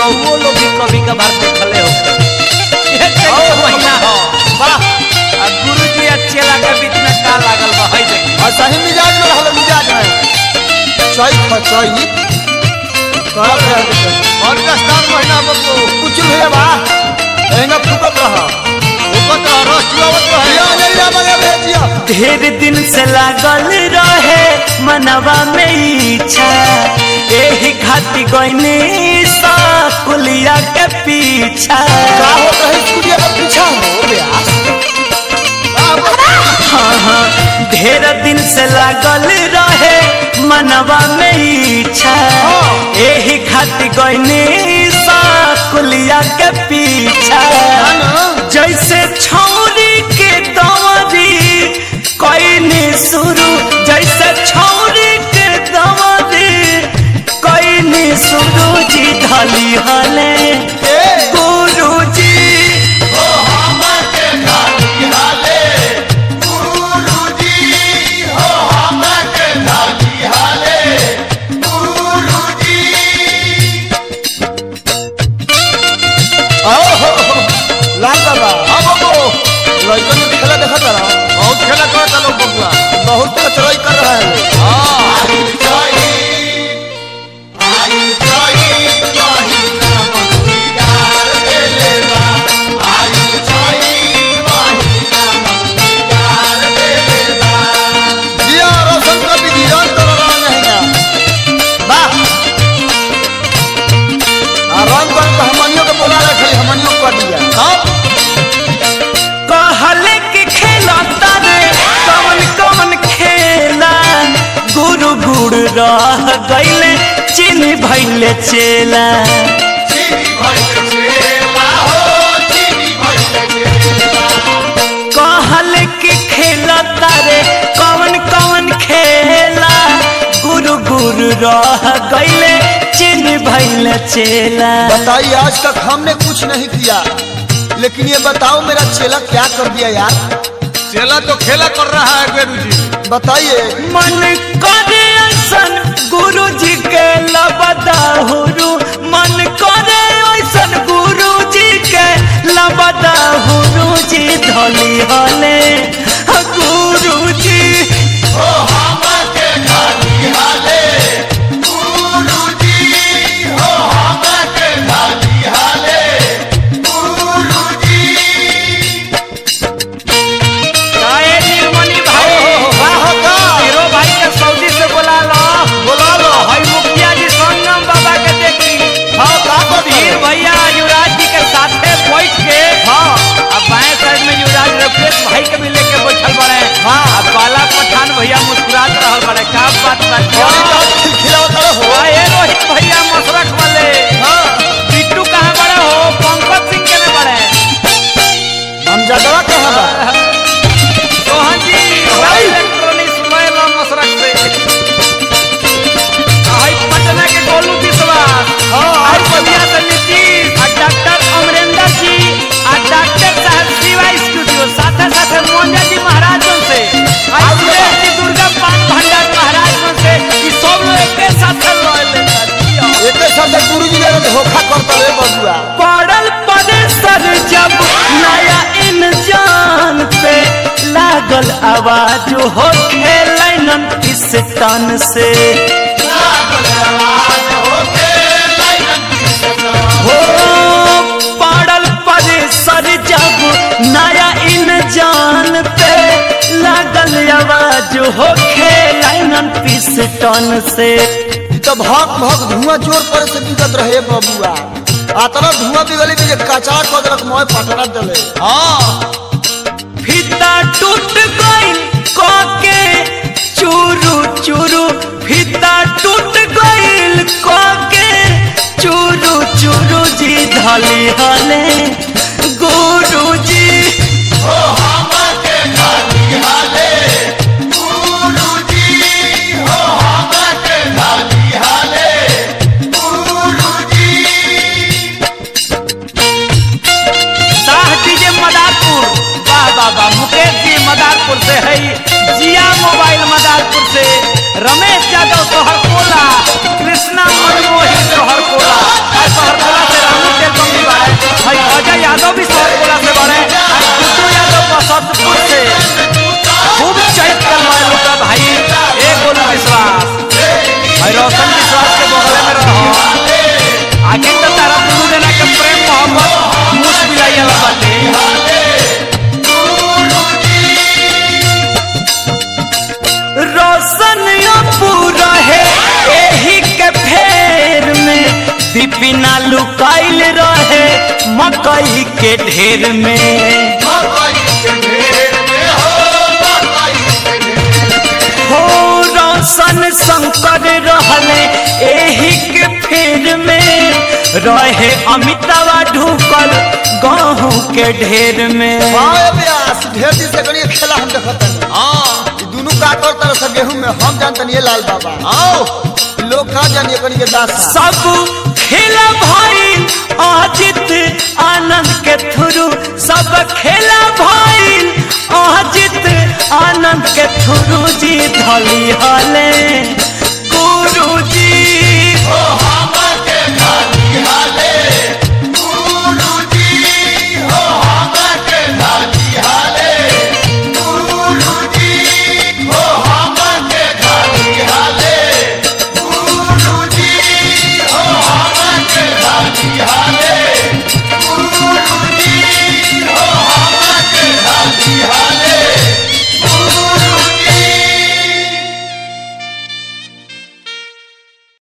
रहुओ लोग भी कभी कभार देखले हो ये चैत आओ, महीना हो वाह आ गुरु जी अच्छे लागे बीच में का लागल बा है देखी और सही मिजाज में रहल मिजाज में चैत ह चैत करत रह और दस्तार महीना बबू कुछ भैया बा एंगा फुकत रह फुकत रह रस चुआवत रह या ले जा मगे भेजिया ढेर दिन से लागल रहे मनवा में इच्छा एही खाती गईनी सा कुलिया के पीछा का हो रही कुड़िया का पीछा हो ब्यास हाँ हाँ ढेर दिन से लागल रहे मनवा में इच्छा एही खाती गईनी सा कुलिया के पीछा जैसे छौरी के दवरी कईनी शुरू जैसे छौरी के दवरी कईनी शुरू जी ढली हले गुरु जी लाल बाबा हाँ बाबू लड़कन में खेला देखा था बहुत खेला करता लोग बबुआ बहुत चढ़ाई कर रहा है जिया रोशन का भी जीवन तो रंग है ना वाह आ रंग पर हमनियों के बोला रखे हमनियों कर दिया हाँ कहले कि खेला तारे कवन कवन खेला गुरु गुड़ रह गईले चिन्ह भैले चेला कहले कि खेला तारे कवन कवन खेला गुरु गुरु रह गईले चिन्ह भैले चेला बताइए आज तक हमने कुछ नहीं किया लेकिन ये बताओ मेरा चेला क्या कर दिया यार चेला तो खेला कर रहा है गुरु जी बताइए मन करे ऐसन गुरु जी के लबदाहुरु मन करे ऐसन गुरु जी के लबदाहुरु जी धली हले गुरु जी काहे नीलमणि भाई वाह हो का हीरो भाई के सऊदी से बोला लो बोला लो भाई मुखिया जी संगम बाबा के देखी हाँ का कर वीर भैया युवराज जी के साथे बैठ के हाँ अब बाएं साइड में युवराज रफेश भाई के भी लेके बैठल बड़े हाँ। अब बाला पठान भैया मुस्कुरात रहल बड़े का बात बा बड़ी बात खिलखिलावत रहो आए रोहित भैया मसरख वाले हाँ बिट्टू कहाँ बड़े हो पंकज सिंह के ने बड़े हम जगह कहाँ बा सोहन जी भाई। इलेक्ट्रॉनिक्स मोबाइल और मसरख से आई पटना के गोलू विश्वास हाँ, और और बलिया से नीतीश और डॉक्टर अमरेंद्र जी और डॉक्टर साहब शिवा स्टूडियो साथे साथे मोंजा जी महाराज से और और सुरेश जी दुर्गा पान भंडार महाराज से ई सब लोग एक साथ लड़ लेता एक साथ गुरु जी ने धोखा करता रे बबुआ पड़ल परेसर जब नया इंजान पे लागल आवाज हो खेलन इस तन से हो पड़ल परेसर जब नया इंजान पे लागल आवाज हो खेलन पिस्टन से ई तो भक भक धुआं जोर पर से बिगत रहे बबुआ आतना धुआं बिगली भी जे कचरा कर देलक मोय पटरा देले हाँ फीता टूट गई कोके चूरू चूरू फीता टूट गई कोके चूरू चूरू जी धली हले गुरु जी शाह डीजे मदारपुर वाह वाह वाह मुकेश जी मदारपुर से है जिया मोबाइल मदारपुर से रमेश यादव सोहर कोला कृष्णा मनमोही सोहर कोला और सोहर कोला से रानू तेलकम भी बाड़े भाई अजय यादव भी सोहर कोला से बाड़े और गुड्डू यादव बसंतपुर से खूब चैत कर रहा है लोग भाई एक बोलो विश्वास भाई रोशन विश्वास के बगल में रहो आगे तो तारा दुनू जना के प्रेम मोहब्बत मुस मिलाई बाटे रोशन पूरा है एही के फेर में बिपिना लुकाइल रहे मकई के ढेर में हो रोशन शंकर रहले एही के फेर में रहे अमितावा ढुकल गहूँ के ढेर में वाह व्यास ढेर दिन से करिए खेला हम देखत हनी हाँ ई दुनू का करता सब गेहूं में हम जानतनी ये लाल बाबा आओ लोग का जानिए कनी के दास सब खेला भाई अजित आनंद के थ्रू सब खेला भाई अजित आनंद के थ्रू जी धली हले गुरु जी